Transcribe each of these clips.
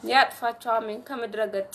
ያጥፋቸው። አሜን። ከምድረ ገጽ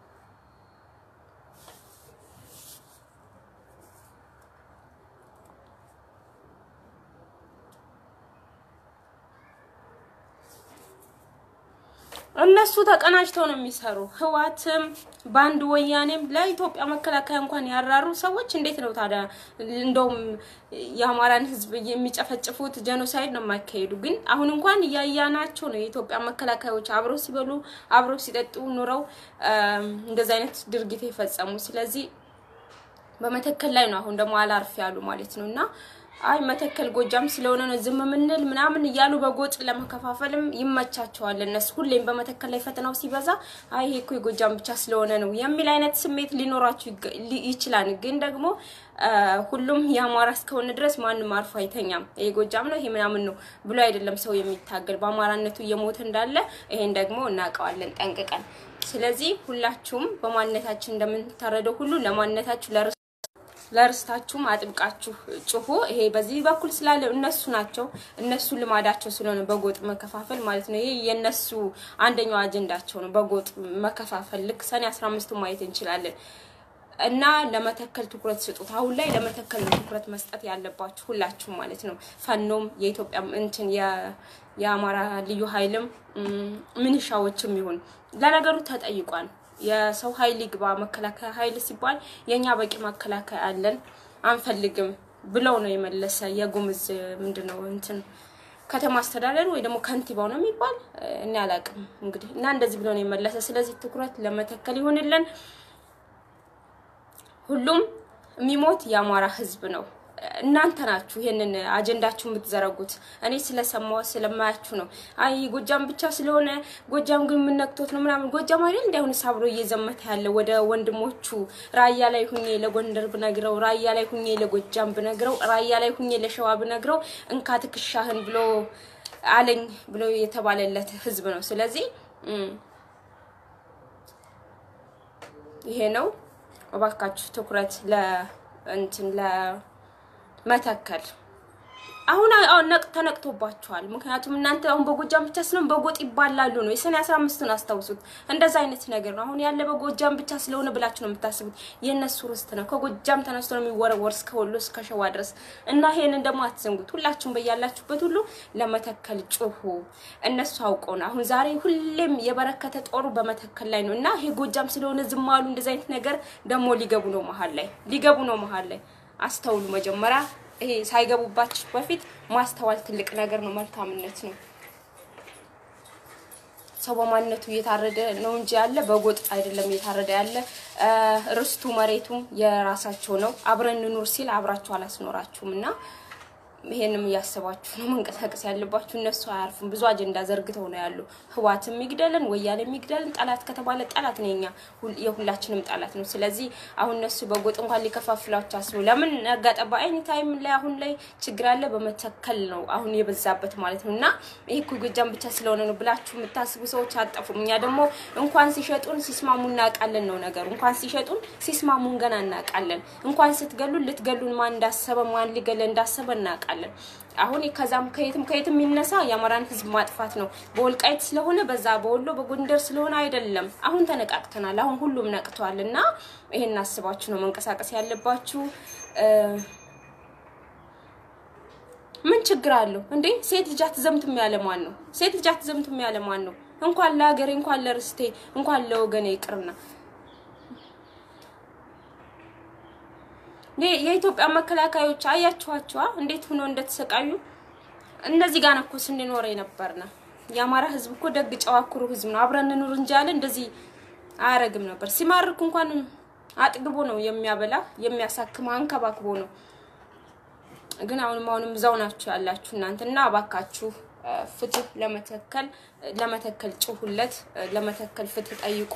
እነሱ ተቀናጅተው ነው የሚሰሩ። ህዋትም በአንድ ወያኔም ለኢትዮጵያ መከላከያ እንኳን ያራሩ ሰዎች እንዴት ነው ታዲያ እንደውም የአማራን ህዝብ የሚጨፈጭፉት ጀኖሳይድ ነው የማይካሄዱ። ግን አሁን እንኳን እያያናቸው ነው የኢትዮጵያ መከላከያዎች አብረው ሲበሉ አብረው ሲጠጡ ኑረው እንደዚህ አይነት ድርጊት የፈጸሙ። ስለዚህ በመተከል ላይ ነው አሁን ደግሞ አላርፍ ያሉ ማለት ነው እና አይ መተከል ጎጃም ስለሆነ ነው ዝም የምንል ምናምን እያሉ በጎጥ ለመከፋፈልም ይመቻቸዋል። እነሱ ሁሌም በመተከል ላይ ፈተናው ሲበዛ አይ ይሄ እኮ የጎጃም ብቻ ስለሆነ ነው የሚል አይነት ስሜት ሊኖራችሁ ይችላል። ግን ደግሞ ሁሉም የአማራ እስከሆነ ድረስ ማንም አርፎ አይተኛም። ይሄ ጎጃም ነው ይሄ ምናምን ነው ብሎ አይደለም ሰው የሚታገል በአማራነቱ እየሞተ እንዳለ ይሄን ደግሞ እናውቀዋለን ጠንቅቀን። ስለዚህ ሁላችሁም በማንነታችን እንደምንታረደው ሁሉ ለማንነታችሁ ለርስ ለርስታችሁም አጥብቃችሁ ጩሁ። ይሄ በዚህ በኩል ስላለ እነሱ ናቸው እነሱ ልማዳቸው ስለሆነ በጎጥ መከፋፈል ማለት ነው። ይሄ የነሱ አንደኛው አጀንዳቸው ነው፣ በጎጥ መከፋፈል። ልክ ሰኔ 15 ማየት እንችላለን። እና ለመተከል ትኩረት ስጡት። አሁን ላይ ለመተከል ትኩረት መስጠት ያለባችሁ ሁላችሁም ማለት ነው። ፈኖም የኢትዮጵያ እንትን የአማራ ልዩ ኃይልም ምንሻዎችም ይሁን ለነገሩ ተጠይቋል። የሰው ኃይል ይግባ መከላከያ ኃይል ሲባል የኛ በቂ መከላከያ አለን አንፈልግም ብለው ነው የመለሰ። የጉምዝ ምንድን ነው እንትን ከተማ አስተዳደር ወይ ደግሞ ከንቲባው ነው የሚባል እኔ አላውቅም እንግዲህ እና እንደዚህ ብለው ነው የመለሰ። ስለዚህ ትኩረት ለመተከል ይሆንልን። ሁሉም የሚሞት የአማራ ህዝብ ነው። እናንተ ናችሁ ይሄንን አጀንዳችሁ የምትዘረጉት። እኔ ስለሰማሁ ስለማያችሁ ነው። አይ ጎጃም ብቻ ስለሆነ ጎጃም ግን የምነክቶት ነው ምናምን። ጎጃም አይደል እንዲ አሁን አብሮ እየዘመተ ያለ ወደ ወንድሞቹ ራያ ላይ ሁኜ ለጎንደር ብነግረው፣ ራያ ላይ ሁኜ ለጎጃም ብነግረው፣ ራያ ላይ ሁኜ ለሸዋ ብነግረው እንካ ትከሻህን ብሎ አለኝ ብሎ የተባለለት ህዝብ ነው። ስለዚህ ይሄ ነው። እባካችሁ ትኩረት ለ እንትን ለ መተከል አሁን አሁን ነቅ ተነቅቶባቸዋል። ምክንያቱም እናንተ አሁን በጎጃም ብቻ ስለሆነ በጎጥ ይባላሉ ነው። የሰኔ 15ን አስታውሱት። እንደዛ አይነት ነገር ነው። አሁን ያለ በጎጃም ብቻ ስለሆነ ብላችሁ ነው የምታስቡት። የእነሱ ርስት ነው። ከጎጃም ተነስቶ ነው የሚወረወር እስከ ወሎ እስከ ሸዋ ድረስ እና ይሄንን ደግሞ አትዘንጉት። ሁላችሁም በያላችሁበት ሁሉ ለመተከል ጩሁ። እነሱ አውቀው ነው አሁን ዛሬ ሁሌም የበረከተ ጦሩ በመተከል ላይ ነው እና ይሄ ጎጃም ስለሆነ ዝም አሉ። እንደዛ አይነት ነገር ደግሞ ሊገቡ ነው መሀል ላይ ሊገቡ ነው መሀል ላይ አስተውሉ። መጀመሪያ ይሄ ሳይገቡባችሁ በፊት ማስተዋል ትልቅ ነገር ነው፣ መልካምነት ነው። ሰው በማንነቱ እየታረደ ነው እንጂ ያለ በጎጥ አይደለም እየታረደ ያለ። ርስቱ መሬቱም የራሳቸው ነው። አብረን እንኑር ሲል አብራችሁ አላስኖራችሁም እና ይሄንም እያሰባችሁ ነው መንቀሳቀስ ያለባችሁ። እነሱ አያርፉም። ብዙ አጀንዳ ዘርግተው ነው ያሉ። ህዋትም የሚግደልን ወያኔ የሚግደልን ጠላት ከተባለ ጠላት ነው፣ የኛ የሁላችንም ጠላት ነው። ስለዚህ አሁን እነሱ በጎጥ እንኳን ሊከፋፍላቸው አስቡ። ለምን ነጋጠባ አይኒ ታይም ላይ አሁን ላይ ችግር አለ በመተከል ነው አሁን የበዛበት ማለት ነው። እና ይሄ እኮ ጎጃም ብቻ ስለሆነ ነው ብላችሁ የምታስቡ ሰዎች አጠፉም። እኛ ደግሞ እንኳን ሲሸጡን ሲስማሙ እናውቃለን ነው ነገሩ። እንኳን ሲሸጡን ሲስማሙን ገና እናውቃለን። እንኳን ስትገሉን ልትገሉን ማን እንዳሰበ ማን ሊገለ እንዳሰበ እናውቃለን። አሁን ከዛም ከየትም ከየትም የሚነሳ የአማራን ህዝብ ማጥፋት ነው። በወልቃይት ስለሆነ በዛ በወሎ በጎንደር ስለሆነ አይደለም። አሁን ተነቃቅተናል። አሁን ሁሉም ነቅተዋል። እና ይሄን አስባችሁ ነው መንቀሳቀስ ያለባችሁ። ምን ችግር አለው እንዴ? ሴት ልጅ አትዘምትም ያለ ማን ነው? ሴት ልጅ አትዘምትም ያለ ማን ነው? እንኳን ለሀገሬ እንኳን ለርስቴ እንኳን ለወገኔ ይቅርና የኢትዮጵያ መከላከያዎች አያችኋቸዋ እንዴት ሆኖ እንደተሰቃዩ። እነዚህ ጋር እኮ ስንኖር የነበርነ የአማራ ህዝብ እኮ ደግ ጨዋ ኩሩ ህዝብ ነው። አብረን እንኑር እንጂ ያለ እንደዚህ አያረግም ነበር። ሲማርክ እንኳን አጥግቦ ነው የሚያበላ የሚያሳክም አንከባክቦ ነው። ግን አሁንም አሁንም እዛው ናችሁ ያላችሁ እናንተ እና እባካችሁ ፍትህ ለመተከል ለመተከል ጭሁለት ለመተከል ፍትህ ጠይቁ።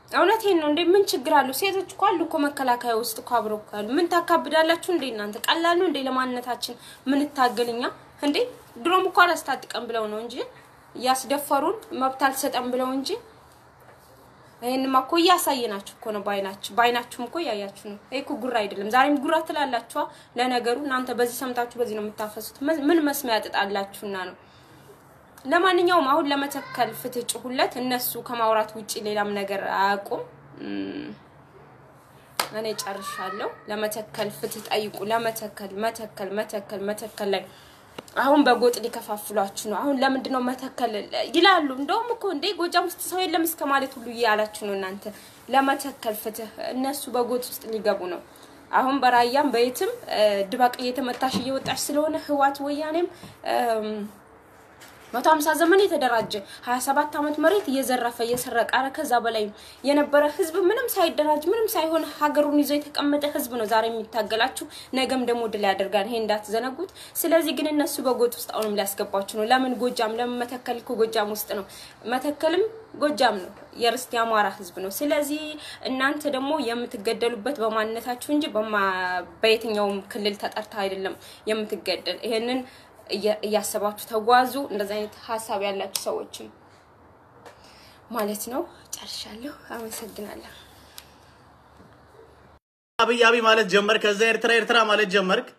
እውነቴን ነው እንዴ! ምን ችግር አለው? ሴቶች እኮ አሉ እኮ መከላከያ ውስጥ እኮ አብረው እኮ አሉ። ምን ታካብዳላችሁ እንዴ እናንተ? ቀላል ነው እንዴ ለማንነታችን ምን ታገልኛ እንዴ? ድሮም እኮ አላስታጥቀም ብለው ነው እንጂ እያስደፈሩን መብት አልሰጠም ብለው እንጂ ይሄንማ እኮ እያሳየናችሁ እኮ ነው። ባይናችሁ ባይናችሁም እኮ እያያችሁ ነው። ይሄ እኮ ጉራ አይደለም። ዛሬም ጉራ ትላላችኋ። ለነገሩ እናንተ በዚህ ሰምታችሁ በዚህ ነው የምታፈሱት። ምን መስሚያ ያጥጣላችሁና ነው። ለማንኛውም አሁን ለመተከል ፍትህ ጭሁለት። እነሱ ከማውራት ውጪ ሌላም ነገር አያውቁም። እኔ ጨርሻለሁ። ለመተከል ፍትህ ጠይቁ። ለመተከል መተከል መተከል መተከል ላይ አሁን በጎጥ ሊከፋፍሏችሁ ነው። አሁን ለምንድን ነው መተከል ይላሉ። እንደውም እኮ እንዴ ጎጃም ውስጥ ሰው የለም እስከ ማለት ሁሉ እያላችሁ ነው እናንተ። ለመተከል ፍትህ እነሱ በጎጥ ውስጥ ሊገቡ ነው። አሁን በራያም በየትም ድባቅ እየተመታሽ እየወጣሽ ስለሆነ ህዋት ወያኔም መቶ ሀምሳ ዘመን የተደራጀ ሀያ ሰባት አመት መሬት እየዘረፈ እየሰረቀ አረ ከዛ በላይ የነበረ ህዝብ ምንም ሳይደራጅ ምንም ሳይሆን ሀገሩን ይዞ የተቀመጠ ህዝብ ነው ዛሬ የሚታገላችሁ። ነገም ደግሞ ድል ያደርጋል። ይሄ እንዳትዘነጉት። ስለዚህ ግን እነሱ በጎጥ ውስጥ አሁንም ሊያስገባችሁ ነው። ለምን ጎጃም? ለምን መተከል? እኮ ጎጃም ውስጥ ነው። መተከልም ጎጃም ነው። የርስት የአማራ ህዝብ ነው። ስለዚህ እናንተ ደግሞ የምትገደሉበት በማንነታችሁ እንጂ በየትኛውም ክልል ተጠርታ አይደለም የምትገደል። ይሄንን እያሰባችሁ ተጓዙ። እንደዚህ አይነት ሀሳብ ያላችሁ ሰዎችም ማለት ነው። ጨርሻለሁ። አመሰግናለሁ። አብይ አብይ ማለት ጀመርክ፣ ከዛ ኤርትራ ኤርትራ ማለት ጀመርክ።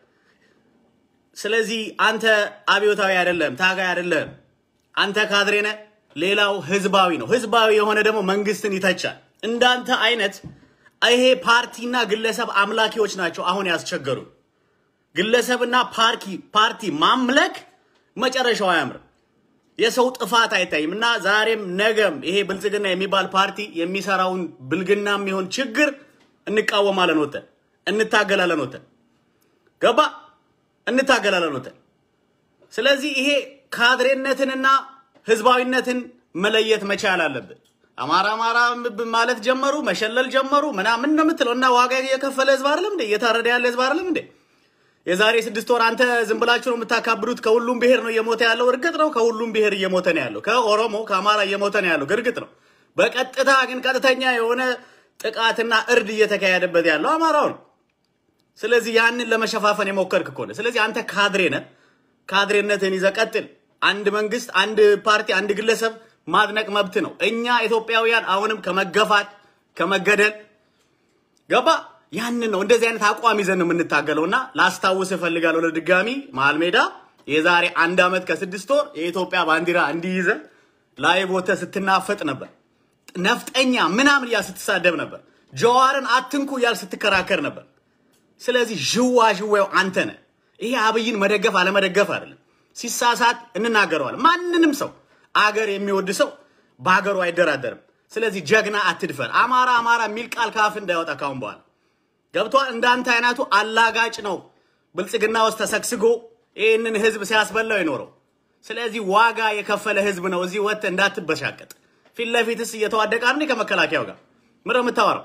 ስለዚህ አንተ አብዮታዊ አይደለም፣ ታጋይ አይደለም። አንተ ካድሬ ነህ። ሌላው ህዝባዊ ነው። ህዝባዊ የሆነ ደግሞ መንግስትን ይተቻል። እንዳንተ አይነት ይሄ ፓርቲና ግለሰብ አምላኪዎች ናቸው አሁን ያስቸገሩ። ግለሰብና ፓርቲ ፓርቲ ማምለክ መጨረሻው አያምርም። የሰው ጥፋት አይታይም። እና ዛሬም ነገም ይሄ ብልጽግና የሚባል ፓርቲ የሚሰራውን ብልግና የሚሆን ችግር እንቃወማለን፣ ወተን እንታገላለን፣ ወተን ገባ እንታገላለን፣ ወተን። ስለዚህ ይሄ ካድሬነትንና ህዝባዊነትን መለየት መቻል አለብን። አማራ አማራ ማለት ጀመሩ፣ መሸለል ጀመሩ ምናምን ነው የምትለው እና ዋጋ የከፈለ ህዝብ አይደለም እንዴ? እየታረደ ያለ ህዝብ አይደለም እንዴ? የዛሬ ስድስት ወር አንተ ዝም ብላችሁ ነው የምታካብዱት። ከሁሉም ብሔር ነው እየሞተ ያለው፣ እርግጥ ነው። ከሁሉም ብሔር እየሞተ ነው ያለው። ከኦሮሞ ከአማራ እየሞተ ነው ያለው፣ እርግጥ ነው። በቀጥታ ግን ቀጥተኛ የሆነ ጥቃትና እርድ እየተካሄደበት ያለው አማራው ነው። ስለዚህ ያንን ለመሸፋፈን የሞከርክ ከሆነ ስለዚህ አንተ ካድሬ ነህ። ካድሬነትን ይዘህ ቀጥል። አንድ መንግስት፣ አንድ ፓርቲ፣ አንድ ግለሰብ ማድነቅ መብት ነው። እኛ ኢትዮጵያውያን አሁንም ከመገፋት ከመገደል ገባ ያንን ነው እንደዚህ አይነት አቋም ይዘን ነው የምንታገለው። እና ላስታውስ እፈልጋለሁ ለድጋሚ መሀል ሜዳ የዛሬ አንድ ዓመት ከስድስት ወር የኢትዮጵያ ባንዲራ እንዲይዘ ላይ ቦተ ስትናፈጥ ነበር። ነፍጠኛ ምናምን እያል ስትሳደብ ነበር። ጀዋርን አትንኩ እያል ስትከራከር ነበር። ስለዚህ ዥዋ ዥዋው አንተ ነህ። ይሄ አብይን መደገፍ አለመደገፍ አይደለም። ሲሳሳት እንናገረዋለን። ማንንም ሰው አገር የሚወድ ሰው በሀገሩ አይደራደርም። ስለዚህ ጀግና አትድፈር። አማራ አማራ የሚል ቃል ካፍ እንዳይወጣ ካሁን በኋላ ገብቷል። እንዳንተ አይነቱ አላጋጭ ነው ብልጽግና ውስጥ ተሰግስጎ ይህንን ህዝብ ሲያስበላው የኖረው። ስለዚህ ዋጋ የከፈለ ህዝብ ነው። እዚህ ወጥተህ እንዳትበሻቀጥ። ፊት ለፊትስ እየተዋደቀ ነው ከመከላከያው ጋር ምንድን ነው የምታወራው?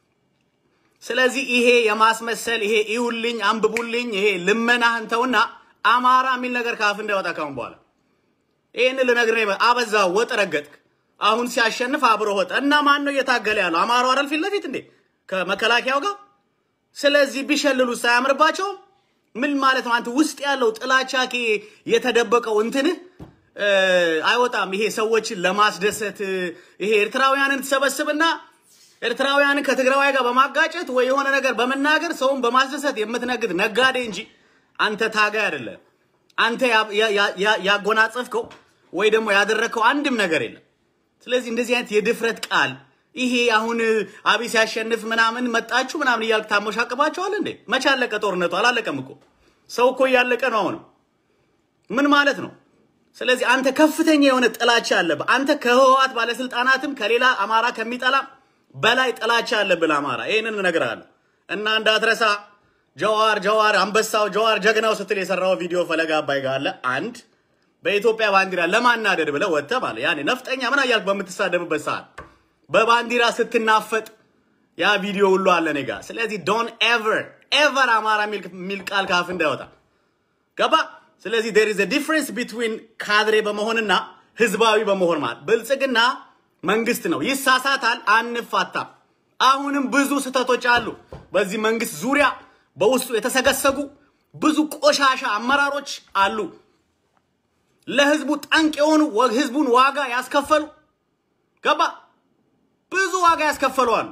ስለዚህ ይሄ የማስመሰል ይሄ ይውልኝ አንብቡልኝ ይሄ ልመናህን ተውና አማራ የሚል ነገር ካፍ እንዳይወጣ ካሁን በኋላ ይህን ልነግርህ ነው። አበዛ ወጥ ረገጥክ። አሁን ሲያሸንፍ አብሮ ወጥ እና ማን ነው እየታገለ ያለው? አማራው አይደል ፊት ለፊት እንዴ ከመከላከያው ጋር ስለዚህ ቢሸልሉ ሳያምርባቸውም ምን ማለት ነው? አንተ ውስጥ ያለው ጥላቻ የተደበቀው እንትንህ አይወጣም። ይሄ ሰዎችን ለማስደሰት ይሄ ኤርትራውያንን ትሰበስብና ኤርትራውያንን ከትግራዋይ ጋር በማጋጨት ወይ የሆነ ነገር በመናገር ሰውን በማስደሰት የምትነግድ ነጋዴ እንጂ አንተ ታጋይ አይደለም። አንተ ያጎናጸፍከው ወይ ደግሞ ያደረግከው አንድም ነገር የለም። ስለዚህ እንደዚህ አይነት የድፍረት ቃል ይሄ አሁን አብይ ሲያሸንፍ ምናምን መጣችሁ ምናምን እያልክ ታሞሻቅባቸዋል እንዴ? መቼ አለቀ ጦርነቱ? አላለቀም እኮ ሰው እኮ እያለቀ ነው። አሁን ምን ማለት ነው? ስለዚህ አንተ ከፍተኛ የሆነ ጥላቻ አለብህ። አንተ ከህወሓት ባለስልጣናትም ከሌላ አማራ ከሚጠላ በላይ ጥላቻ አለብህ ለአማራ። ይህንን እነግርሃለሁ እና እንዳትረሳ። ጀዋር ጀዋር አንበሳው ጀዋር ጀግናው ስትል የሰራው ቪዲዮ ፈለጋ አባይ ጋር አለ። አንድ በኢትዮጵያ ባንዲራ ለማናደድ ብለህ ወጥተህ ማለት ያኔ ነፍጠኛ ምን እያልክ በምትሳደብበት ሰዓት በባንዲራ ስትናፈጥ ያ ቪዲዮ ሁሉ አለ እኔ ጋር። ስለዚህ ዶን ኤቨር ኤቨር አማራ የሚል ቃል ካፍ እንዳይወጣ ገባ። ስለዚህ ዴር ኢዝ ዲፍረንስ ቢትዊን ካድሬ በመሆንና ህዝባዊ በመሆን ማለት ብልጽግና መንግስት ነው። ይሳሳታል፣ አንፋታም። አሁንም ብዙ ስህተቶች አሉ። በዚህ መንግስት ዙሪያ በውስጡ የተሰገሰጉ ብዙ ቆሻሻ አመራሮች አሉ። ለህዝቡ ጠንቅ የሆኑ ህዝቡን ዋጋ ያስከፈሉ ገባ ብዙ ዋጋ ያስከፈሉ አሉ።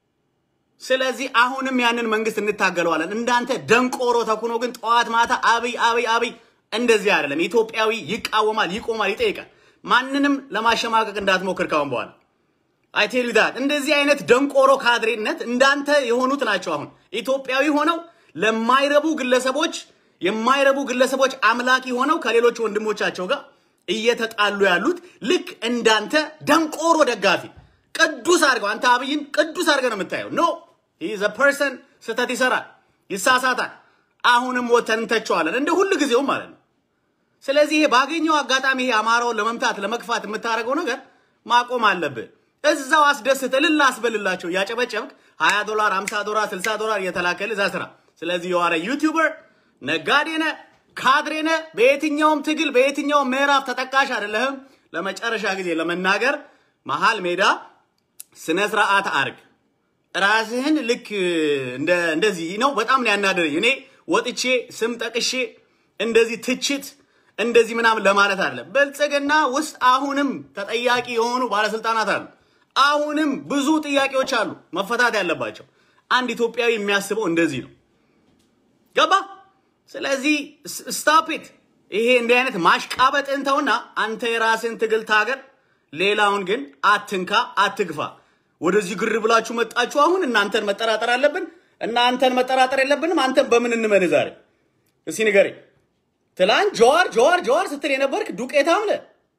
ስለዚህ አሁንም ያንን መንግስት እንታገለዋለን። እንዳንተ ደንቆሮ ተኩኖ ግን ጠዋት ማታ አብይ አብይ አብይ እንደዚህ አይደለም። ኢትዮጵያዊ ይቃወማል፣ ይቆማል፣ ይጠይቃል። ማንንም ለማሸማቀቅ እንዳትሞክር ካሁን በኋላ አይቴል ዳት እንደዚህ አይነት ደንቆሮ ካድሬነት እንዳንተ የሆኑት ናቸው። አሁን ኢትዮጵያዊ ሆነው ለማይረቡ ግለሰቦች የማይረቡ ግለሰቦች አምላኪ ሆነው ከሌሎች ወንድሞቻቸው ጋር እየተጣሉ ያሉት ልክ እንዳንተ ደንቆሮ ደጋፊ ቅዱስ አድርገው አንተ አብይን ቅዱስ አድርገህ ነው የምታየው። ኖ ዘ ፐርሰን ስህተት ይሰራል፣ ይሳሳታል። አሁንም ወተን እንተቸዋለን እንደ ሁሉ ጊዜው ማለት ነው። ስለዚህ ይሄ ባገኘው አጋጣሚ ይሄ አማራውን ለመምታት ለመግፋት የምታደርገው ነገር ማቆም አለብህ። እዛው አስደስት እልል አስበልላቸው እያጨበጨብክ 20 ዶላር 50 ዶላር 60 ዶላር እየተላከል እዛ ስራ። ስለዚህ የዋረ ዩቲዩበር ነጋዴነ ካድሬነ በየትኛውም ትግል በየትኛውም ምዕራፍ ተጠቃሽ አይደለህም። ለመጨረሻ ጊዜ ለመናገር መሀል ሜዳ ስነ ስርዓት አርግ። ራስህን ልክ እንደዚህ ነው። በጣም ነው ያናደረኝ። እኔ ወጥቼ ስም ጠቅሼ እንደዚህ ትችት እንደዚህ ምናምን ለማለት አይደለም። ብልጽግና ውስጥ አሁንም ተጠያቂ የሆኑ ባለስልጣናት አሉ። አሁንም ብዙ ጥያቄዎች አሉ መፈታት ያለባቸው። አንድ ኢትዮጵያዊ የሚያስበው እንደዚህ ነው። ገባ? ስለዚህ ስታፒት ይሄ እንዲህ አይነት ማሽቃበጥን ተውና አንተ የራስን ትግል ታገር። ሌላውን ግን አትንካ፣ አትግፋ። ወደዚህ ግር ብላችሁ መጣችሁ። አሁን እናንተን መጠራጠር አለብን? እናንተን መጠራጠር የለብንም። አንተን በምን እንመን? ዛሬ እስኪ ንገሬ። ትላንት ጀዋር ጀዋር ጀዋር ስትል የነበርክ ዱቄት አምለ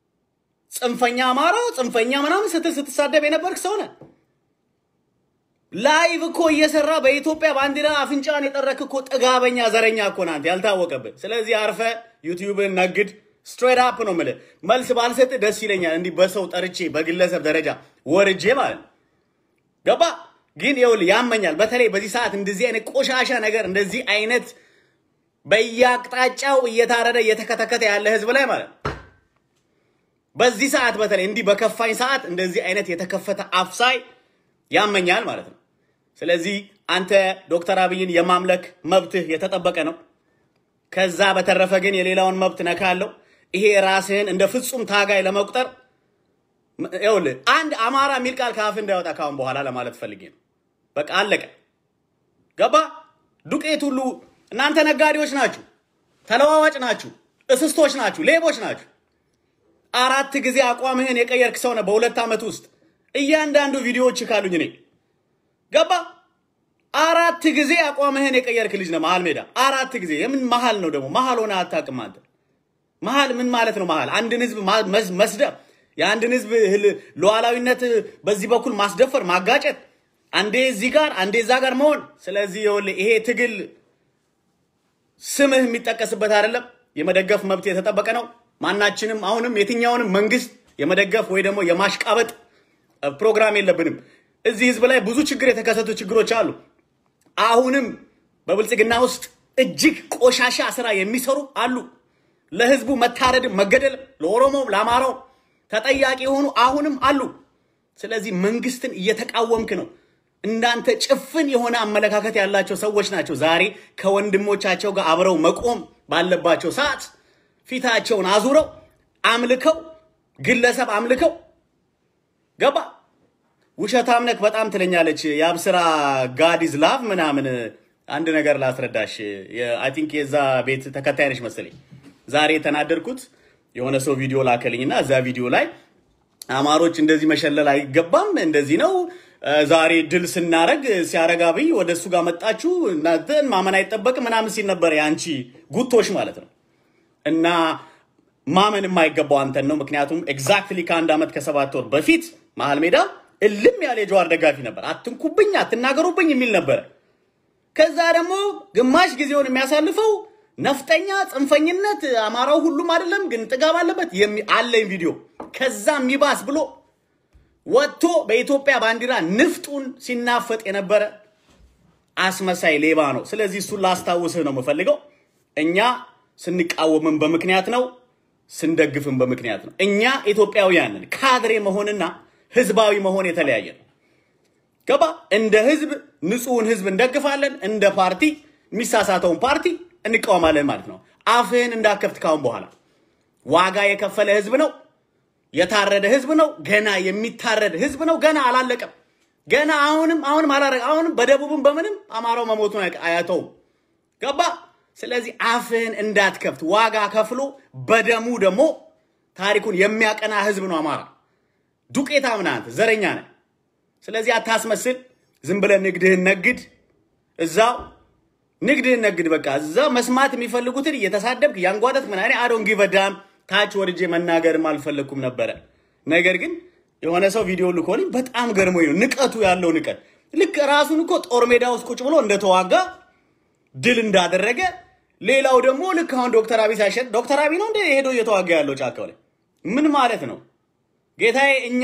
ጽንፈኛ አማራው ጽንፈኛ ምናምን ስትል ስትሳደብ የነበርክ ሰው ነህ። ላይቭ እኮ እየሰራ በኢትዮጵያ ባንዲራ አፍንጫን የጠረክ እኮ ጥጋበኛ ዘረኛ እኮ ናንተ ያልታወቀብህ። ስለዚህ አርፈ ዩቲዩብን ነግድ። ስትሬት አፕ ነው የምልህ። መልስ ባልሰጥ ደስ ይለኛል፣ እንዲህ በሰው ጠርቼ በግለሰብ ደረጃ ወርጄ ማለት ነው። ገባ ግን ይኸውልህ ያመኛል። በተለይ በዚህ ሰዓት እንደዚህ አይነት ቆሻሻ ነገር እንደዚህ አይነት በየአቅጣጫው እየታረደ እየተከተከተ ያለ ህዝብ ላይ ማለት ነው። በዚህ ሰዓት በተለይ እንዲህ በከፋኝ ሰዓት እንደዚህ አይነት የተከፈተ አፍሳይ ያመኛል ማለት ነው። ስለዚህ አንተ ዶክተር አብይን የማምለክ መብትህ የተጠበቀ ነው። ከዛ በተረፈ ግን የሌላውን መብት ነካለው። ይሄ ራስህን እንደ ፍጹም ታጋይ ለመቁጠር ይኸውልህ አንድ አማራ የሚል ቃል ከአፍ እንዳይወጣ ካሁን በኋላ ለማለት ፈልጌ ነው። በቃ አለቀ። ገባ? ዱቄት ሁሉ እናንተ ነጋዴዎች ናችሁ፣ ተለዋዋጭ ናችሁ፣ እስስቶች ናችሁ፣ ሌቦች ናችሁ። አራት ጊዜ አቋምህን የቀየርክ ሰው ነህ በሁለት ዓመት ውስጥ እያንዳንዱ ቪዲዮዎች ካሉኝ እኔ ገባ አራት ጊዜ አቋምህን የቀየርክ ልጅ ነህ። መሀል ሜዳ አራት ጊዜ የምን መሀል ነው ደግሞ? መሀል ሆነ አታውቅም አንተ። መሀል ምን ማለት ነው? መሀል አንድን ህዝብ መስደብ፣ የአንድን ህዝብ ሉዓላዊነት በዚህ በኩል ማስደፈር፣ ማጋጨት፣ አንዴ እዚህ ጋር አንዴ እዛ ጋር መሆን። ስለዚህ ይኸውልህ ይሄ ትግል ስምህ የሚጠቀስበት አይደለም። የመደገፍ መብት የተጠበቀ ነው። ማናችንም አሁንም የትኛውንም መንግስት የመደገፍ ወይ ደግሞ የማሽቃበጥ ፕሮግራም የለብንም። እዚህ ህዝብ ላይ ብዙ ችግር የተከሰቱ ችግሮች አሉ። አሁንም በብልጽግና ውስጥ እጅግ ቆሻሻ ስራ የሚሰሩ አሉ። ለህዝቡ መታረድም መገደልም ለኦሮሞም ለአማራው ተጠያቂ የሆኑ አሁንም አሉ። ስለዚህ መንግስትን እየተቃወምክ ነው። እንዳንተ ጭፍን የሆነ አመለካከት ያላቸው ሰዎች ናቸው ዛሬ ከወንድሞቻቸው ጋር አብረው መቆም ባለባቸው ሰዓት ፊታቸውን አዙረው አምልከው ግለሰብ አምልከው ገባ ውሸታም ነክ በጣም ትለኛለች። የአብስራ ጋዲዝ ላቭ ምናምን አንድ ነገር ላስረዳሽ። አይ ቲንክ የዛ ቤት ተከታይ ነች መሰለኝ። ዛሬ የተናደድኩት የሆነ ሰው ቪዲዮ ላከልኝና እዛ ቪዲዮ ላይ አማሮች እንደዚህ መሸለል አይገባም፣ እንደዚህ ነው ዛሬ ድል ስናረግ ሲያረግ አብይ ወደ እሱ ጋር መጣችሁ እናንተን ማመን አይጠበቅም ምናምን ሲል ነበር። የአንቺ ጉቶች ማለት ነው እና ማመን የማይገባው አንተን ነው። ምክንያቱም ኤግዛክትሊ ከአንድ ዓመት ከሰባት ወር በፊት መሀል ሜዳ እልም ያለ የጀዋር ደጋፊ ነበር። አትንኩብኝ፣ አትናገሩብኝ የሚል ነበረ። ከዛ ደግሞ ግማሽ ጊዜውን የሚያሳልፈው ነፍጠኛ፣ ጽንፈኝነት፣ አማራው ሁሉም አይደለም ግን ጥጋብ አለበት አለኝ ቪዲዮ። ከዛ የሚባስ ብሎ ወጥቶ በኢትዮጵያ ባንዲራ ንፍጡን ሲናፈጥ የነበረ አስመሳይ ሌባ ነው። ስለዚህ እሱን ላስታውስህ ነው የምፈልገው። እኛ ስንቃወምም በምክንያት ነው፣ ስንደግፍም በምክንያት ነው። እኛ ኢትዮጵያውያንን ካድሬ መሆንና ህዝባዊ መሆን የተለያየ ነው። ገባ? እንደ ህዝብ ንጹሕን ህዝብ እንደግፋለን፣ እንደ ፓርቲ የሚሳሳተውን ፓርቲ እንቃወማለን ማለት ነው። አፍህን እንዳከፍት ካሁን በኋላ ዋጋ የከፈለ ህዝብ ነው። የታረደ ህዝብ ነው። ገና የሚታረድ ህዝብ ነው። ገና አላለቀም። ገና አሁንም አሁንም አላረቀ አሁንም በደቡብም በምንም አማራው መሞቱን አያተውም። ገባ? ስለዚህ አፍህን እንዳትከፍት ዋጋ ከፍሎ በደሙ ደግሞ ታሪኩን የሚያቀና ህዝብ ነው አማራ። ዱቄታም ነህ አንተ፣ ዘረኛ ነህ። ስለዚህ አታስመስል። ዝም ብለህ ንግድህን ነግድ፣ እዛው ንግድህን ነግድ። በቃ እዛው መስማት የሚፈልጉትን እየተሳደብክ ያንጓደት ምን አይነት አዶን ጊቨዳም ታች ወርጄ መናገርም አልፈለግኩም ነበረ። ነገር ግን የሆነ ሰው ቪዲዮ ልኮልኝ በጣም ገርሞኝ ነው ንቀቱ ያለው ንቀት። ልክ ራሱን እኮ ጦር ሜዳ ውስጥ ቁጭ ብሎ እንደተዋጋ ድል እንዳደረገ፣ ሌላው ደግሞ ልክ አሁን ዶክተር አብይ ሳይሸጥ ዶክተር አብይ ነው እንደ ሄዶ እየተዋጋ ያለው ጫካው ላይ ምን ማለት ነው? ጌታዬ እኛ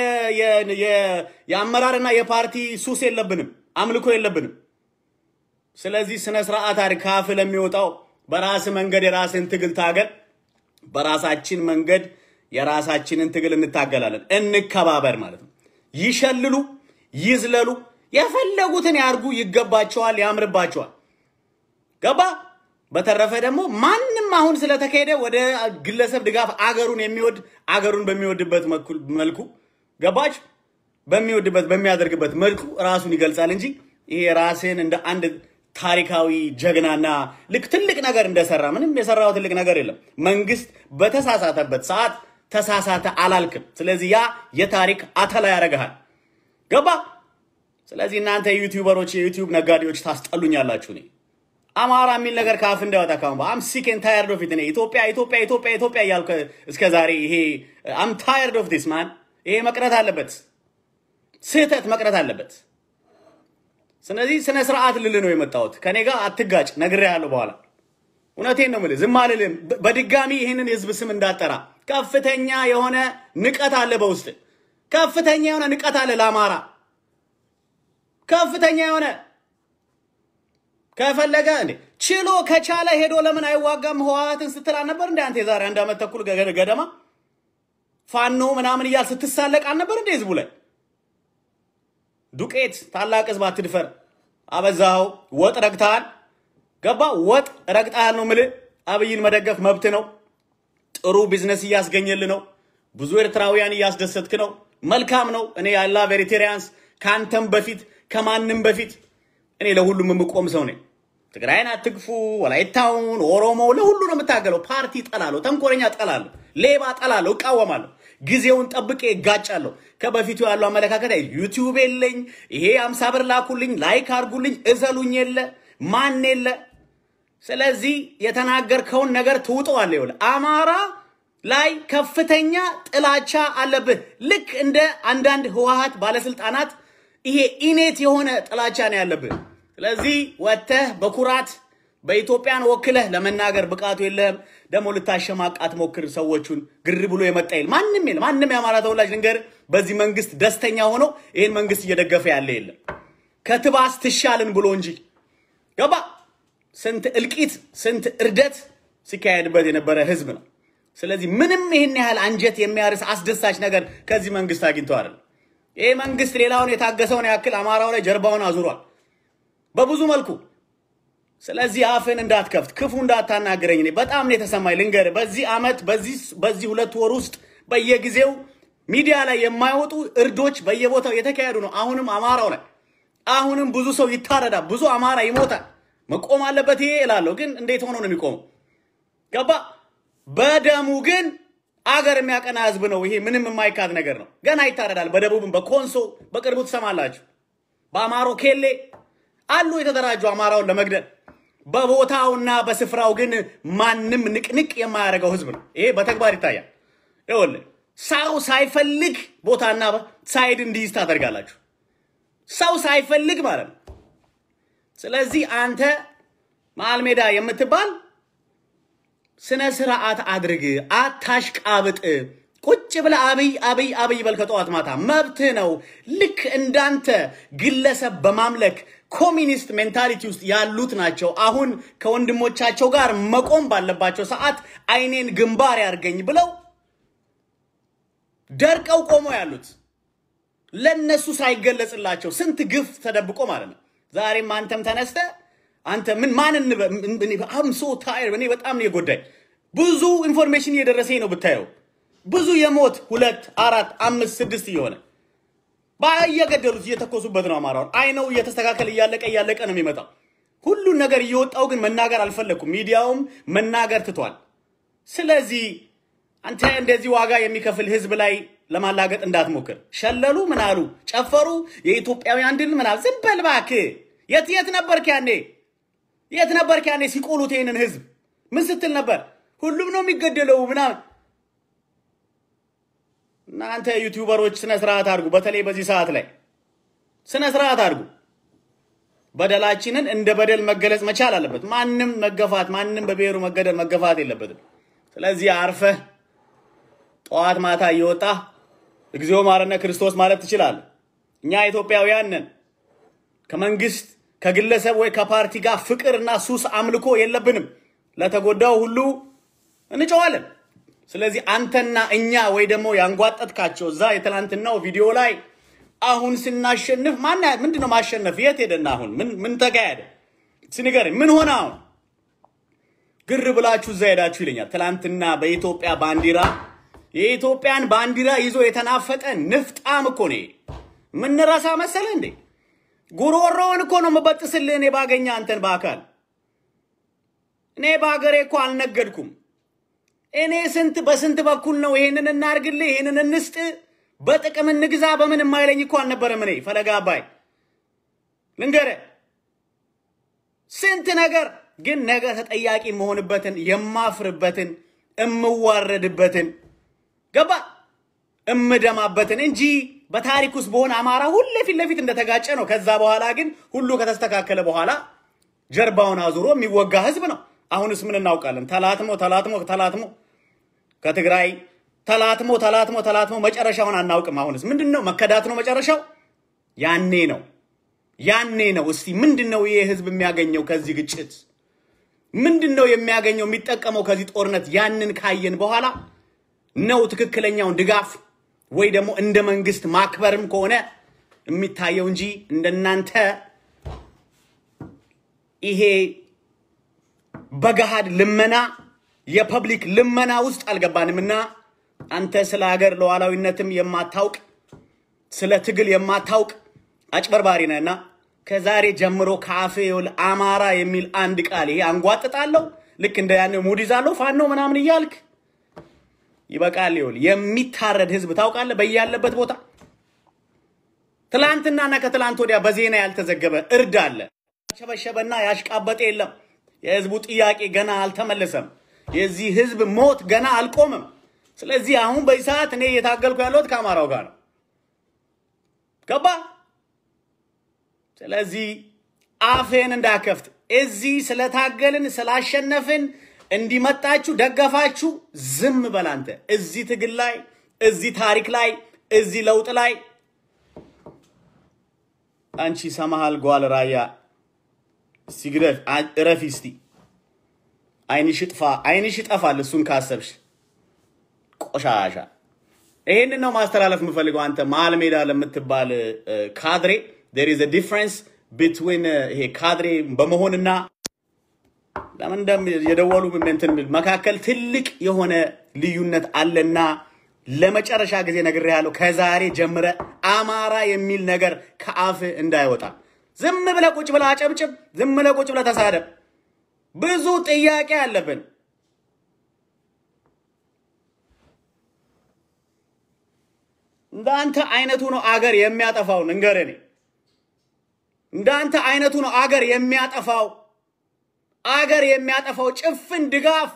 የአመራርና የፓርቲ ሱስ የለብንም፣ አምልኮ የለብንም። ስለዚህ ስነ ስርዓት አድርግ። ካፍ ለሚወጣው በራስ መንገድ የራስን ትግል ታገል። በራሳችን መንገድ የራሳችንን ትግል እንታገላለን። እንከባበር ማለት ነው። ይሸልሉ፣ ይዝለሉ፣ የፈለጉትን ያርጉ። ይገባቸዋል፣ ያምርባቸዋል። ገባ። በተረፈ ደግሞ ማንም አሁን ስለተካሄደ ወደ ግለሰብ ድጋፍ አገሩን የሚወድ አገሩን በሚወድበት መልኩ ገባች በሚወድበት በሚያደርግበት መልኩ ራሱን ይገልጻል እንጂ ይሄ ራስን እንደ አንድ ታሪካዊ ጀግናና ልክ ትልቅ ነገር እንደሰራ ምንም የሰራው ትልቅ ነገር የለም። መንግስት በተሳሳተበት ሰዓት ተሳሳተ አላልክም። ስለዚህ ያ የታሪክ አተላ ያደርግሃል። ገባ። ስለዚህ እናንተ ዩቲዩበሮች፣ የዩቲዩብ ነጋዴዎች ታስጠሉኛላችሁ። እኔ አማራ የሚል ነገር ከአፍ እንዳይወጣ ካሁን አም ሲክ ኤንድ ታየርድ ኦፍ ኢት እኔ ኢትዮጵያ ኢትዮጵያ ኢትዮጵያ ኢትዮጵያ እያልኩ እስከ ዛሬ ይሄ አም ታየርድ ኦፍ ዲስ ማን ይሄ መቅረት አለበት። ስህተት መቅረት አለበት። ስለዚህ ስነ ስርዓት ልል ነው የመጣሁት። ከኔ ጋር አትጋጭ፣ ነግሬሃለሁ። በኋላ እውነቴን ነው የምልህ፣ ዝም አልልም። በድጋሚ ይህንን የህዝብ ስም እንዳጠራ ከፍተኛ የሆነ ንቀት አለ በውስጥ ከፍተኛ የሆነ ንቀት አለ ለአማራ ከፍተኛ የሆነ ከፈለገ እንዴ ችሎ ከቻለ ሄዶ ለምን አይዋጋም ህወሓትን ስትል አልነበር እንደ አንተ የዛሬ አንድ ዓመት ተኩል ገደማ ፋኖ ምናምን እያል ስትሳለቅ አልነበር እንደ ህዝቡ ላይ ዱቄት ታላቅ ህዝብ አትድፈር። አበዛኸው። ወጥ ረግጠሃል። ገባ ወጥ ረግጠሃል ነው የምልህ። አብይን መደገፍ መብት ነው። ጥሩ ቢዝነስ እያስገኘል ነው። ብዙ ኤርትራውያን እያስደሰትክ ነው። መልካም ነው። እኔ ያላ ቬሪቴሪያንስ ከአንተም በፊት ከማንም በፊት እኔ ለሁሉም የምቆም ሰው ነኝ። ትግራይን አትግፉ፣ ወላይታውን፣ ኦሮሞ ለሁሉ ነው የምታገለው። ፓርቲ ጠላለሁ፣ ተንኮለኛ ጠላለሁ፣ ሌባ ጠላለሁ፣ እቃወማለሁ። ጊዜውን ጠብቄ እጋጫለሁ። ከበፊቱ ያለው አመለካከት ዩቲዩብ የለኝ፣ ይሄ አምሳ ብር ላኩልኝ፣ ላይክ አርጉልኝ፣ እዘሉኝ የለ ማን የለ። ስለዚህ የተናገርከውን ነገር ትውጠዋለህ። ይኸውልህ አማራ ላይ ከፍተኛ ጥላቻ አለብህ። ልክ እንደ አንዳንድ ህወሓት ባለስልጣናት ይሄ ኢኔት የሆነ ጥላቻ ነው ያለብህ። ስለዚህ ወጥተህ በኩራት በኢትዮጵያን ወክለህ ለመናገር ብቃቱ የለህም። ደግሞ ልታሸማቃት ሞክር። ሰዎቹን ግር ብሎ የመጣ የለም። ማንም የለም። ማንም የአማራ ተወላጅ ልንገር፣ በዚህ መንግስት ደስተኛ ሆኖ ይህን መንግስት እየደገፈ ያለ የለም። ከትባስ ትሻልን ብሎ እንጂ ገባ። ስንት እልቂት፣ ስንት እርደት ሲካሄድበት የነበረ ህዝብ ነው። ስለዚህ ምንም ይህን ያህል አንጀት የሚያርስ አስደሳች ነገር ከዚህ መንግስት አግኝቶ አይደለም። ይህ መንግስት ሌላውን የታገሰውን ያክል አማራው ላይ ጀርባውን አዙሯል በብዙ መልኩ። ስለዚህ አፍን እንዳትከፍት ክፉ እንዳታናግረኝ። እኔ በጣም ነው የተሰማኝ። ልንገርህ በዚህ አመት በዚህ ሁለት ወር ውስጥ በየጊዜው ሚዲያ ላይ የማይወጡ እርዶች በየቦታው የተካሄዱ ነው። አሁንም አማራው ላይ አሁንም ብዙ ሰው ይታረዳል፣ ብዙ አማራ ይሞታል። መቆም አለበት ይሄ እላለሁ። ግን እንዴት ሆኖ ነው የሚቆመው? ገባ በደሙ ግን አገር የሚያቀና ህዝብ ነው። ይሄ ምንም የማይካድ ነገር ነው። ገና ይታረዳል። በደቡብም በኮንሶ በቅርቡ ትሰማላችሁ። በአማሮ ኬሌ አሉ የተደራጁ አማራውን ለመግደል በቦታውና በስፍራው ግን ማንም ንቅንቅ የማያደርገው ህዝብ ነው። ይሄ በተግባር ይታያል። ይኸውልህ ሰው ሳይፈልግ ቦታና ሳይድ እንዲይዝ ታደርጋላችሁ። ሰው ሳይፈልግ ማለት ነው። ስለዚህ አንተ መሀል ሜዳ የምትባል ስነ ስርዓት አድርግ፣ አታሽቃብጥ። ቁጭ ብለህ አብይ አብይ አብይ በል ከጠዋት ማታ መብትህ ነው። ልክ እንዳንተ ግለሰብ በማምለክ ኮሚኒስት ሜንታሊቲ ውስጥ ያሉት ናቸው። አሁን ከወንድሞቻቸው ጋር መቆም ባለባቸው ሰዓት አይኔን ግንባር ያርገኝ ብለው ደርቀው ቆሞ ያሉት ለነሱ ሳይገለጽላቸው ስንት ግፍ ተደብቆ ማለት ነው። ዛሬም አንተም ተነስተ አንተ ምን ማን አም ሶ ታይር እኔ በጣም ነው የጎዳኝ። ብዙ ኢንፎርሜሽን እየደረሰኝ ነው ብታየው፣ ብዙ የሞት ሁለት አራት አምስት ስድስት እየሆነ እየገደሉት እየተኮሱበት ነው አማራውን። አይ ነው እየተስተካከለ እያለቀ እያለቀ ነው የሚመጣው። ሁሉን ነገር እየወጣው ግን መናገር አልፈለግኩም። ሚዲያውም መናገር ትቷል። ስለዚህ አንተ እንደዚህ ዋጋ የሚከፍል ህዝብ ላይ ለማላገጥ እንዳትሞክር። ሸለሉ፣ ምን አሉ፣ ጨፈሩ፣ የኢትዮጵያውያን ድል ምናምን። ዝም በል እባክህ። የት የት ነበርክ ያኔ? የት ነበርክ ያኔ ሲቆሉት ይሄንን ህዝብ? ምን ስትል ነበር? ሁሉም ነው የሚገደለው ምናምን። እናንተ ዩቲዩበሮች ስነ ስርዓት አድርጉ። በተለይ በዚህ ሰዓት ላይ ስነ ስርዓት አድርጉ። በደላችንን እንደ በደል መገለጽ መቻል አለበት። ማንም መገፋት፣ ማንም በብሔሩ መገደል መገፋት የለበትም። ስለዚህ አርፈህ ጠዋት ማታ እየወጣ እግዚኦ ማረነ ክርስቶስ ማለት ትችላለህ። እኛ ኢትዮጵያውያን ነን። ከመንግስት ከግለሰብ ወይ ከፓርቲ ጋር ፍቅርና ሱስ አምልኮ የለብንም። ለተጎዳው ሁሉ እንጨዋለን። ስለዚህ አንተና እኛ ወይ ደግሞ ያንጓጠጥካቸው እዛ የትላንትናው ቪዲዮ ላይ አሁን ስናሸንፍ ማን ምንድን ነው ማሸነፍ? የት ሄደና አሁን ምን ምን ተካሄደ? ስንገር ምን ሆነ? አሁን ግር ብላችሁ እዛ ሄዳችሁ ይለኛል። ትላንትና በኢትዮጵያ ባንዲራ የኢትዮጵያን ባንዲራ ይዞ የተናፈጠ ንፍጣም እኮ ነው። ምንረሳ መሰለ እንዴ? ጉሮሮውን እኮ ነው የምበጥስልህ እኔ ባገኘ አንተን በአካል እኔ በሀገሬ እኮ አልነገድኩም። እኔ ስንት በስንት በኩል ነው ይሄንን እናርግልህ፣ ይሄንን እንስጥ፣ በጥቅም እንግዛ፣ በምን የማይለኝ እኮ አልነበረም። እኔ ፈለጋ አባይ ልንገርህ ስንት ነገር ግን ነገ ተጠያቂ የምሆንበትን የማፍርበትን እምዋረድበትን ገባ እምደማበትን እንጂ በታሪክ ውስጥ በሆነ አማራ ሁሌ ፊት ለፊት እንደተጋጨ ነው። ከዛ በኋላ ግን ሁሉ ከተስተካከለ በኋላ ጀርባውን አዙሮ የሚወጋ ህዝብ ነው። አሁንስ ምን እናውቃለን? ተላትሞ ተላትሞ ተላትሞ ከትግራይ ተላትሞ ተላትሞ ተላትሞ መጨረሻውን አናውቅም። አሁንስ ምንድን ነው? መከዳት ነው መጨረሻው። ያኔ ነው ያኔ ነው። እስቲ ምንድን ነው ይሄ ህዝብ የሚያገኘው ከዚህ ግጭት? ምንድን ነው የሚያገኘው የሚጠቀመው ከዚህ ጦርነት? ያንን ካየን በኋላ ነው ትክክለኛውን ድጋፍ ወይ ደግሞ እንደ መንግስት ማክበርም ከሆነ የሚታየው እንጂ እንደናንተ ይሄ በገሃድ ልመና የፐብሊክ ልመና ውስጥ አልገባንምና አንተ ስለ ሀገር ሉዓላዊነትም የማታውቅ ስለ ትግል የማታውቅ አጭበርባሪ ነህና ከዛሬ ጀምሮ ከአፌ ይኸውልህ አማራ የሚል አንድ ቃል ይሄ አንጓጥጣለሁ ልክ እንደ ያኔ ሙድ ይዛለሁ ፋኖ ምናምን እያልክ ይበቃል። ይኸውልህ የሚታረድ ህዝብ ታውቃለህ፣ በያለበት ቦታ ትላንትናና ከትላንት ወዲያ በዜና ያልተዘገበ እርድ አለ። ያሸበሸበና ያሽቃበጠ የለም። የህዝቡ ጥያቄ ገና አልተመለሰም። የዚህ ህዝብ ሞት ገና አልቆምም። ስለዚህ አሁን በዚህ ሰዓት እኔ እየታገልኩ ያለሁት ከአማራው ጋር ነው። ገባ? ስለዚህ አፌን እንዳከፍት እዚህ ስለታገልን ስላሸነፍን እንዲመጣችሁ ደገፋችሁ፣ ዝም በል አንተ። እዚህ ትግል ላይ እዚህ ታሪክ ላይ እዚህ ለውጥ ላይ አንቺ ሰማሃል ጓል ራያ ሲግረፍ እረፊ እስቲ አይንሽ ጥፋ፣ አይንሽ ይጠፋል። እሱን ካሰብሽ ቆሻሻ። ይሄንን ነው ማስተላለፍ የምፈልገው። አንተ መሀል ሜዳ ለምትባል ካድሬ there is a difference between ይሄ ካድሬ በመሆንና ለምን እንደም የደወሉ እንትን መካከል ትልቅ የሆነ ልዩነት አለና ለመጨረሻ ጊዜ ነግሬሃለሁ። ከዛሬ ጀምረ አማራ የሚል ነገር ከአፍ እንዳይወጣ ዝም ብለህ ቁጭ ብለህ አጨብጭብ፣ ዝም ብለህ ቁጭ ብለህ ተሳደብ። ብዙ ጥያቄ አለብን። እንዳንተ አይነቱ ነው አገር የሚያጠፋው። ንገረኝ፣ እኔ እንዳንተ አይነቱ ነው አገር የሚያጠፋው አገር የሚያጠፋው ጭፍን ድጋፍ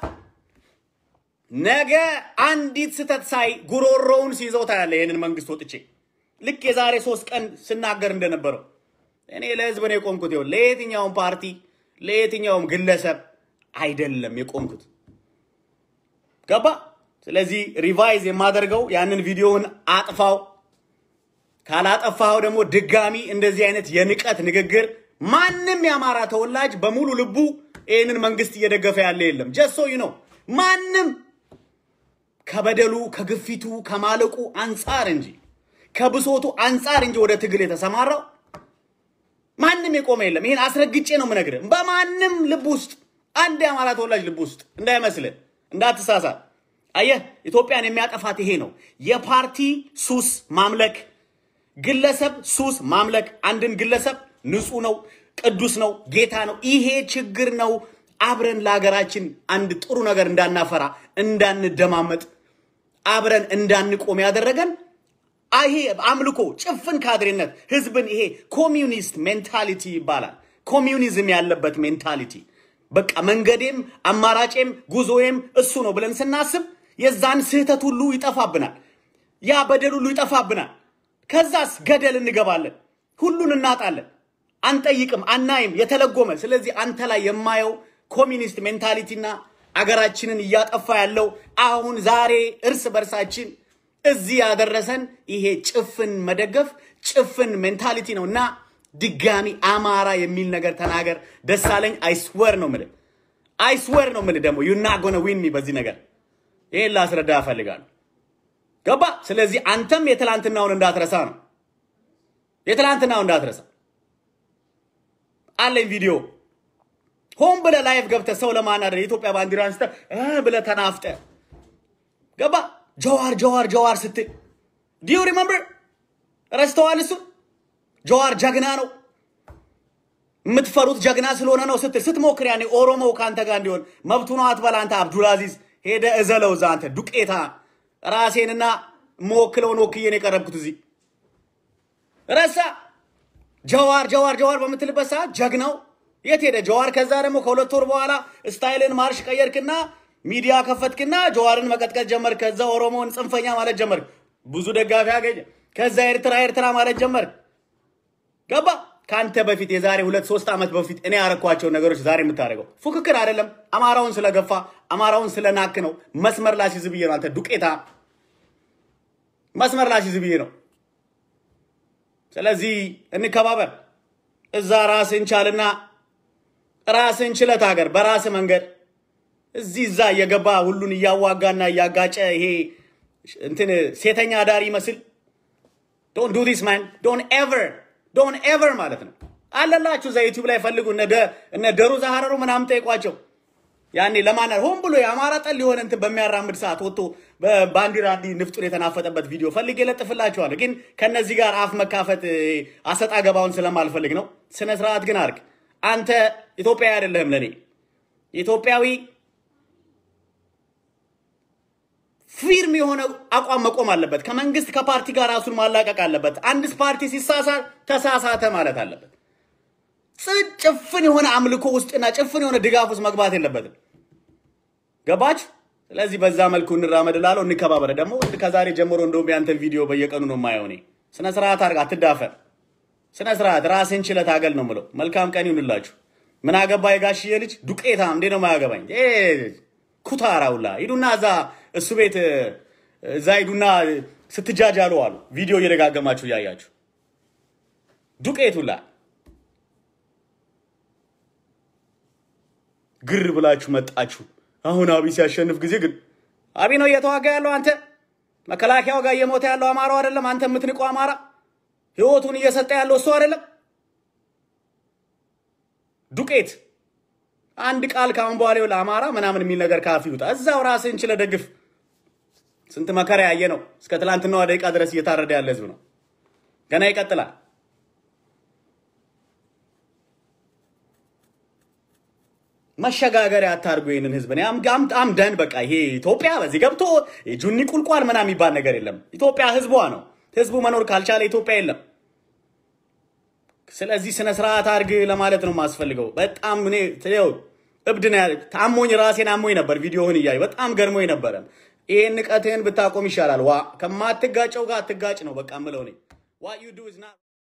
ነገ አንዲት ስተት ሳይ ጉሮሮውን ሲይዘው ታያለ። ይህንን መንግስት ወጥቼ ልክ የዛሬ ሶስት ቀን ስናገር እንደነበረው እኔ ለህዝብ ነው የቆምኩት። ይኸውልህ ለየትኛውም ፓርቲ ለየትኛውም ግለሰብ አይደለም የቆምኩት። ገባ? ስለዚህ ሪቫይዝ የማደርገው ያንን ቪዲዮውን አጥፋው። ካላጠፋኸው ደግሞ ድጋሚ እንደዚህ አይነት የንቀት ንግግር ማንም የአማራ ተወላጅ በሙሉ ልቡ ይህንን መንግስት እየደገፈ ያለ የለም። ጀሶ ነው ማንም ከበደሉ ከግፊቱ ከማለቁ አንጻር እንጂ ከብሶቱ አንጻር እንጂ ወደ ትግል የተሰማራው ማንም የቆመ የለም። ይሄን አስረግጬ ነው የምነግርህ። በማንም ልብ ውስጥ አንድ የአማራ ተወላጅ ልብ ውስጥ እንዳይመስልህ፣ እንዳትሳሳት። አየህ ኢትዮጵያን የሚያጠፋት ይሄ ነው። የፓርቲ ሱስ ማምለክ፣ ግለሰብ ሱስ ማምለክ። አንድን ግለሰብ ንጹህ ነው፣ ቅዱስ ነው፣ ጌታ ነው። ይሄ ችግር ነው። አብረን ለሀገራችን አንድ ጥሩ ነገር እንዳናፈራ፣ እንዳንደማመጥ፣ አብረን እንዳንቆም ያደረገን ይሄ አምልኮ፣ ጭፍን ካድሬነት፣ ህዝብን ይሄ ኮሚዩኒስት ሜንታሊቲ ይባላል። ኮሚዩኒዝም ያለበት ሜንታሊቲ በቃ መንገዴም አማራጬም ጉዞዬም እሱ ነው ብለን ስናስብ የዛን ስህተት ሁሉ ይጠፋብናል። ያ በደል ሁሉ ይጠፋብናል። ከዛስ ገደል እንገባለን። ሁሉን እናጣለን። አንጠይቅም፣ አናይም፣ የተለጎመ ስለዚህ አንተ ላይ የማየው ኮሚኒስት ሜንታሊቲና አገራችንን እያጠፋ ያለው አሁን ዛሬ እርስ በርሳችን እዚህ ያደረሰን ይሄ ጭፍን መደገፍ ጭፍን ሜንታሊቲ ነው እና ድጋሚ አማራ የሚል ነገር ተናገር ደሳለኝ። አይስወር ነው ምልህ፣ አይስወር ነው ምልህ። ደግሞ ዩና ጎነ ዊን ሚ በዚህ ነገር ይሄን ላስረዳ እፈልጋለሁ። ገባ? ስለዚህ አንተም የትላንትናውን እንዳትረሳ ነው የትላንትናውን እንዳትረሳ። አለኝ ቪዲዮ ሆን ብለህ ላይቭ ገብተህ ሰው ለማናደር የኢትዮጵያ ባንዲራ አንስተህ ብለህ ተናፍጠህ ገባ ጀዋር ጀዋር ጀዋር ስትል ዲዩ ሪመምበር ረስተዋል። እሱ ጀዋር ጀግና ነው የምትፈሩት ጀግና ስለሆነ ነው ስትል ስትሞክር ያኔ ኦሮሞው ከአንተ ጋር እንዲሆን መብቱ ነው አትበል። አንተ አብዱልአዚዝ ሄደ እዘለው እዛ አንተ ዱቄታ ራሴንና መወክለውን ወክዬን የቀረብኩት እዚህ ረሳ። ጀዋር ጀዋር ጀዋር በምትልበት ሰዓት ጀግናው የት ሄደ ጀዋር? ከዛ ደግሞ ከሁለት ወር በኋላ ስታይልን ማርሽ ቀየርክና ሚዲያ ከፈትክና ጀዋርን መቀጥቀጥ ጀመር። ከዛ ኦሮሞን ጽንፈኛ ማለት ጀመር። ብዙ ደጋፊ አገኘ። ከዛ ኤርትራ ኤርትራ ማለት ጀመር። ገባ ከአንተ በፊት የዛሬ ሁለት ሶስት ዓመት በፊት እኔ ያረኳቸውን ነገሮች ዛሬ የምታደርገው ፉክክር አይደለም። አማራውን ስለገፋ አማራውን ስለናክ ነው። መስመር ላሲዝ ብዬ ነው። አንተ ዱቄታ መስመር ላሲዝ ብዬ ነው። ስለዚህ እንከባበር። እዛ ራስን ቻልና ራስን ችለት ሀገር በራስ መንገድ እዚህ እዛ እየገባ ሁሉን እያዋጋና እያጋጨ ይሄ እንትን ሴተኛ ዳሪ ይመስል ዶንት ዱ ዲስ ማን ዶንት ኤቨር ዶንት ኤቨር ማለት ነው አለላችሁ። እዛ ዩቲዩብ ላይ ፈልጉ። እነ ደሩ ዛሃረሩ ምናምን ጠይቋቸው። ያኔ ለማን ሆን ብሎ የአማራ ጠል የሆነ እንትን በሚያራምድ ሰዓት ወጥቶ በባንዲራ እንዲህ ንፍጡን የተናፈጠበት ቪዲዮ ፈልጌ ለጥፍላችኋለሁ። ግን ከነዚህ ጋር አፍ መካፈት አሰጣ ገባውን ስለማልፈልግ ነው። ስነ ስርዓት ግን አርግ። አንተ ኢትዮጵያዊ አይደለህም ለእኔ ኢትዮጵያዊ ፊርም የሆነ አቋም መቆም አለበት። ከመንግስት ከፓርቲ ጋር ራሱን ማላቀቅ አለበት። አንድ ፓርቲ ሲሳሳት ተሳሳተ ማለት አለበት። ጭፍን የሆነ አምልኮ ውስጥና ጭፍን የሆነ ድጋፍ ውስጥ መግባት የለበትም። ገባች? ስለዚህ በዛ መልኩ እንራመድ እላለሁ። እንከባበረ ደግሞ ከዛሬ ጀምሮ እንደውም ያንተን ቪዲዮ በየቀኑ ነው የማየው እኔ። ስነ ስርዓት አድርግ፣ አትዳፈር። ስነ ስርዓት ራስን ችለህ ታገል ነው የምለው። መልካም ቀን ይሁንላችሁ። ምን አገባ የጋሽዬ ልጅ ዱቄታ እንዴ ነው ማያገባኝ ኩታራውላ ሂዱና እዛ እሱ ቤት እዛ ሂዱና ስትጃጃሉ አሉ። ቪዲዮ እየደጋገማችሁ እያያችሁ ዱቄቱላ ግር ብላችሁ መጣችሁ። አሁን አብይ ሲያሸንፍ ጊዜ ግን አብይ ነው እየተዋጋ ያለው። አንተ መከላከያው ጋር እየሞተ ያለው አማራው አይደለም። አንተ የምትንቀው አማራ ህይወቱን እየሰጠ ያለው እሱ አይደለም። ዱቄት አንድ ቃል ካሁን በኋላ ለአማራ ምናምን የሚል ነገር ካፍ ይውጣ። እዛው ራስህን ችለህ ደግፍ። ስንት መከራ ያየ ነው። እስከ ትላንትናዋ ደቂቃ ድረስ እየታረደ ያለ ህዝብ ነው። ገና ይቀጥላል። መሸጋገሪያ አታርጉ ይህንን ህዝብ። አምደን በቃ ይሄ ኢትዮጵያ በዚህ ገብቶ ጁኒ ቁልቋል ምናምን የሚባል ነገር የለም። ኢትዮጵያ ህዝቧ ነው። ህዝቡ መኖር ካልቻለ ኢትዮጵያ የለም። ስለዚህ ስነ ስርዓት አድርግ ለማለት ነው የማስፈልገው። በጣም እኔ ትው እብድ ነው ያለ ታሞኝ ራሴን አሞኝ ነበር። ቪዲዮህን እያዩ በጣም ገርሞኝ ነበረ። ይሄን ንቀትህን ብታቆም ይሻላል። ዋ ከማትጋጨው ጋር አትጋጭ ነው በቃ ምለው እኔ